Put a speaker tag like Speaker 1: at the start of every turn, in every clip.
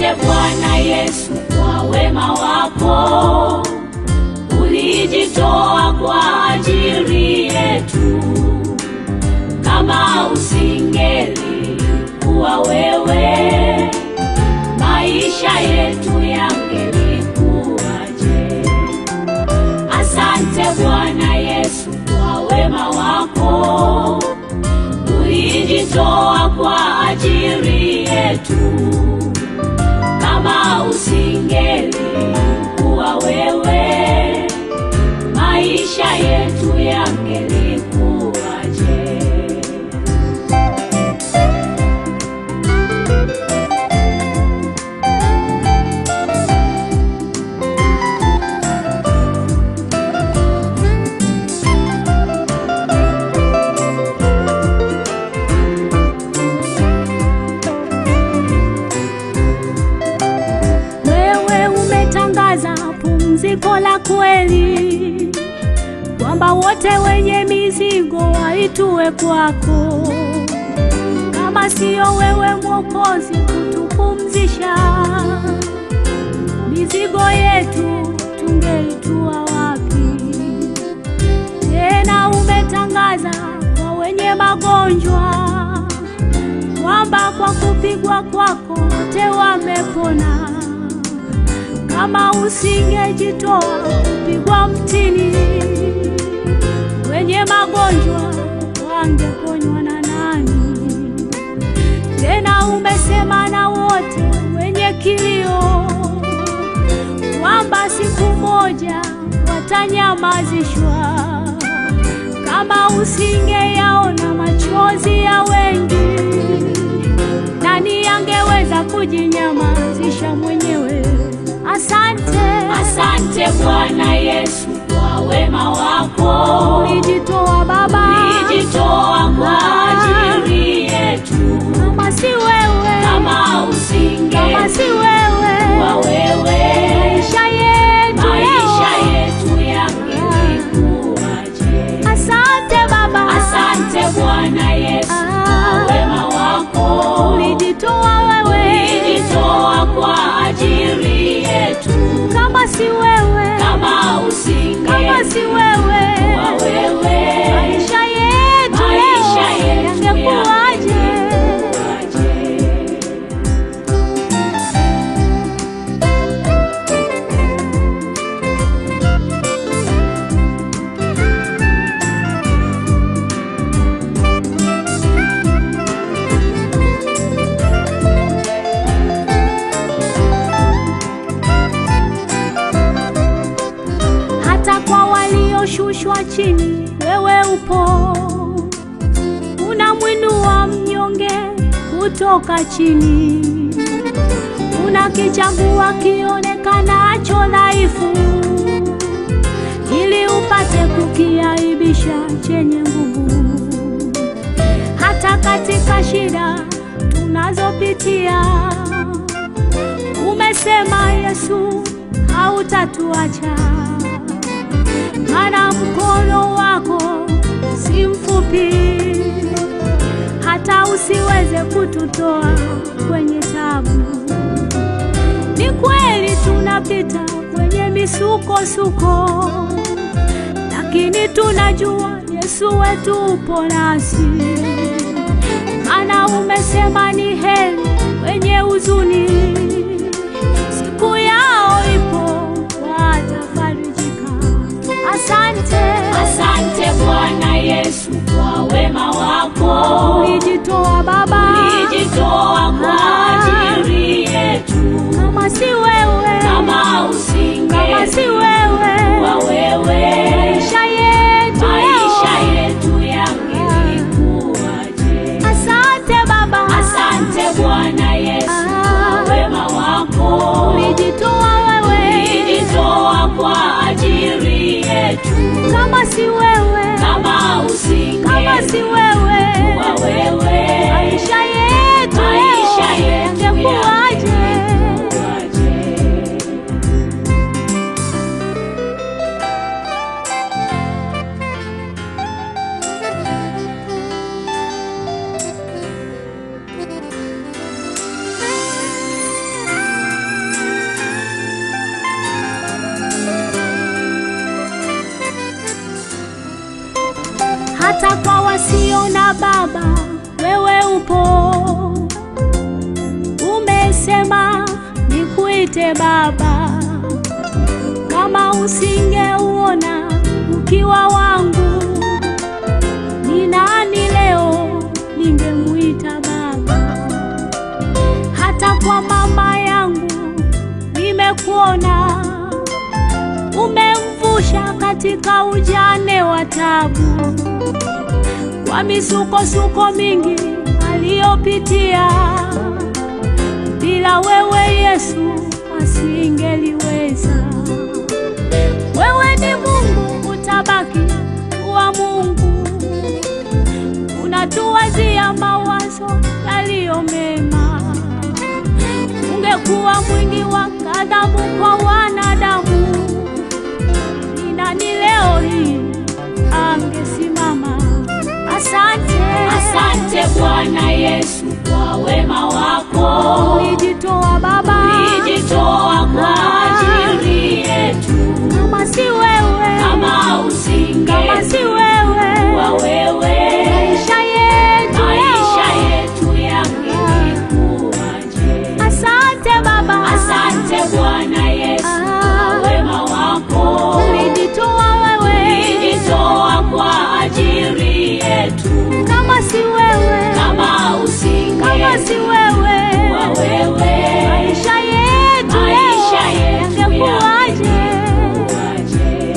Speaker 1: Asante Bwana Yesu kwa wema wako, ulijitoa kwa ajili yetu. Kama usingeli kuwa wewe, maisha yetu yangelikuwaje? Asante Bwana Yesu kwa wema wako, ulijitoa kwa ajili yetu. Kama usingeli kuwa wewe, maisha yetu yangelikuwaje?
Speaker 2: Wewe umetangaza pumziko la kweli, kwamba wote wenye mizigo waitue kwako. Kama siyo wewe Mwokozi kutupumzisha, mizigo yetu tungeitua wapi? Tena umetangaza kwa wenye magonjwa kwamba kwa kupigwa kwako wote wamepona. Kama usingejitoa kupigwa mtini, wenye magonjwa wangeponywa na nani? Tena umesema na wote wenye kilio kwamba siku moja watanyamazishwa. Kama usingeyaona machozi ya wengi, nani angeweza kujinyamazisha mwenyewe? Asante,
Speaker 1: Asante Bwana Yesu kwa wema wako,
Speaker 2: ulijitoa Baba,
Speaker 1: ulijitoa kwa ajili yetu.
Speaker 2: kama si wewe,
Speaker 1: Kama
Speaker 2: kama
Speaker 1: usingeli
Speaker 2: si wewe,
Speaker 1: kuwa wewe,
Speaker 2: maisha yetu
Speaker 1: maisha
Speaker 2: leo.
Speaker 1: yetu yangelikuwaje?
Speaker 2: Asante Baba,
Speaker 1: Asante Bwana Yesu kwa
Speaker 2: Ah,
Speaker 1: wema wako,
Speaker 2: ulijitoa wewe,
Speaker 1: ulijitoa kwa ajili yetu.
Speaker 2: kama si wewe,
Speaker 1: Kama
Speaker 2: kama
Speaker 1: usingeli
Speaker 2: si wewe,
Speaker 1: kuwa wewe,
Speaker 2: maisha yetu
Speaker 1: maisha
Speaker 2: leo
Speaker 1: yetu
Speaker 2: yangekuwaje?
Speaker 1: yangelikuwaje?
Speaker 2: hata kwa walioshushwa chini, wewe upo, unamwinua mnyonge kutoka chini, unakichagua kionekanacho dhaifu, ili upate kukiaibisha chenye nguvu. Hata katika shida tunazopitia, umesema Yesu hautatuacha maana mkono wako si mfupi, hata usiweze kututoa kwenye tabu. Ni kweli tunapita kwenye misukosuko, lakini tunajua Yesu wetu upo nasi, maana umesema ni heri wenye huzuni, siku yao ipo watafarijika. Asante,
Speaker 1: Asante Bwana Yesu kwa wema wako,
Speaker 2: ulijitoa Baba,
Speaker 1: ulijitoa kwa ajili yetu.
Speaker 2: kama si wewe,
Speaker 1: Kama
Speaker 2: kama si
Speaker 1: usingeli
Speaker 2: wewe,
Speaker 1: kuwa wewe,
Speaker 2: maisha yetu
Speaker 1: maisha
Speaker 2: leo.
Speaker 1: yetu yangelikuwaje?
Speaker 2: Asante Baba,
Speaker 1: Asante Bwana Yesu
Speaker 2: Ah.
Speaker 1: kwa wema wako,
Speaker 2: ulijitoa wewe,
Speaker 1: ulijitoa kwa ajili yetu.
Speaker 2: kama si wewe hata kwa wasio na baba wewe upo. Umesema nikuite Baba, kama usingeuona ukiwa wangu, ni nani leo ningemuita Baba? Hata kwa mama yangu nimekuona, umemvusha katika ujane wa tabu, kwa misukosuko mingi aliyopitia. Bila wewe Yesu asingeliweza. Wewe ni Mungu, utabaki kuwa Mungu, unatuwazia mawazo yaliyo mema. Ungekuwa mwingi wa ghadhabu kwa wanadamu, ni nani leo hii angesimama? Asante,
Speaker 1: Asante Bwana Yesu kwa wema wako,
Speaker 2: ulijitoa Baba,
Speaker 1: ulijitoa kwa ajili yetu.
Speaker 2: kama si wewe,
Speaker 1: Kama
Speaker 2: kama si
Speaker 1: usingekuwa
Speaker 2: wewe,
Speaker 1: wewe,
Speaker 2: maisha yetu
Speaker 1: maisha
Speaker 2: leo.
Speaker 1: yetu yangelikuwaje?
Speaker 2: Asante Baba,
Speaker 1: Asante Bwana Yesu kwa wema wako,
Speaker 2: ulijitoa wewe,
Speaker 1: ulijitoa kwa ajili yetu.
Speaker 2: kama si wewe,
Speaker 1: Kama
Speaker 2: kama si
Speaker 1: usingekuwa
Speaker 2: wewe,
Speaker 1: wewe,
Speaker 2: maisha yetu
Speaker 1: maisha
Speaker 2: leo
Speaker 1: yetu
Speaker 2: yangekuwaje?
Speaker 1: yangekuwaje?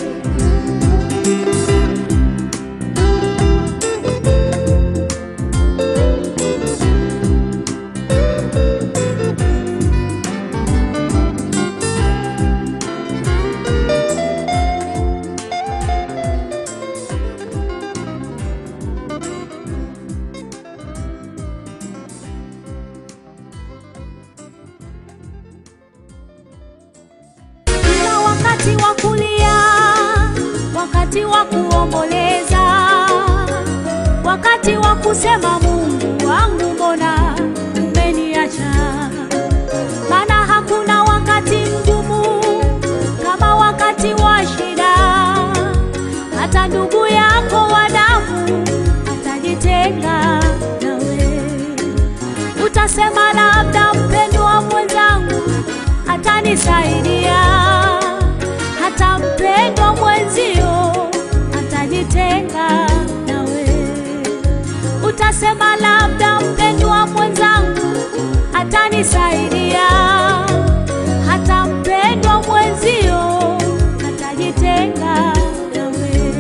Speaker 2: Kuna wakati wa kulia, wakati wa kuomboleza, wakati wa kusema Mungu wangu, mbona umeniacha? Maana hakuna wakati mgumu kama wakati wa shida. Hata ndugu yako wa damu atajitenga nawe, utasema labda mpendwa mwenzangu atanisaidia, hata mpendwa mwenzio atajitenga nawe. Utasema labda mpendwa mwenzangu atanisaidia, hata mpendwa mwenzio atajitenga nawe.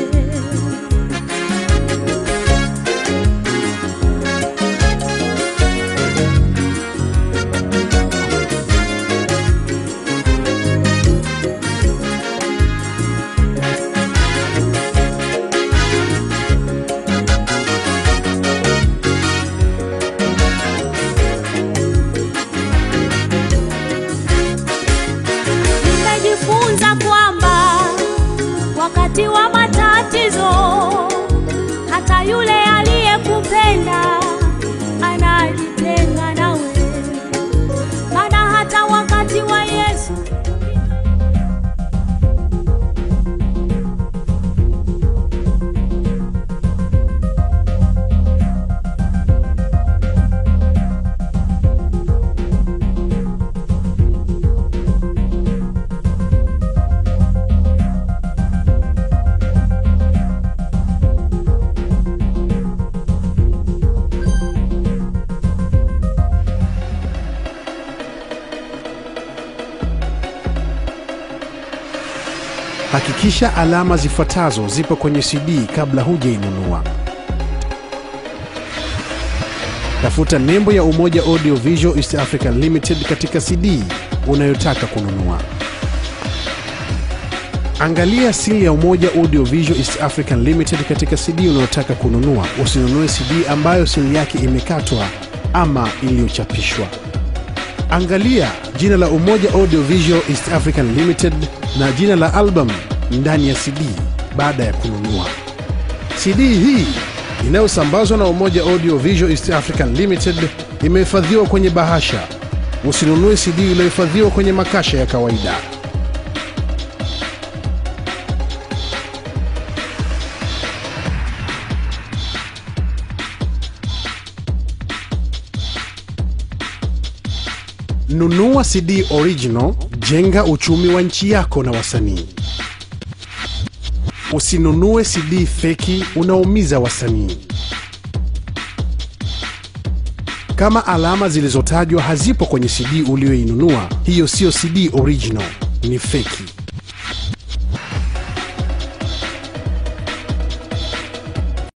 Speaker 2: Nimejifunza kwamba wakati wa matatizo, hata yule aliyekupenda anajitenga nawe, maana hata wakati wa Yesu
Speaker 3: Hakikisha alama zifuatazo zipo kwenye CD kabla hujainunua. Tafuta nembo ya Umoja Audio Visual East Africa Limited katika CD unayotaka kununua. Angalia sili ya Umoja Audio Visual East African Limited katika CD unayotaka kununua. Usinunue CD ambayo sili yake imekatwa ama iliyochapishwa. Angalia jina la Umoja Audio Visual East African Limited na jina la album ndani ya CD baada ya kununua. CD hii inayosambazwa na Umoja Audio Visual East African Limited imehifadhiwa kwenye bahasha. Usinunue CD iliyohifadhiwa kwenye makasha ya kawaida. Nunua CD original, jenga uchumi wa nchi yako na wasanii. Usinunue CD feki, unaumiza wasanii. Kama alama zilizotajwa hazipo kwenye CD uliyoinunua, hiyo siyo CD original, ni feki.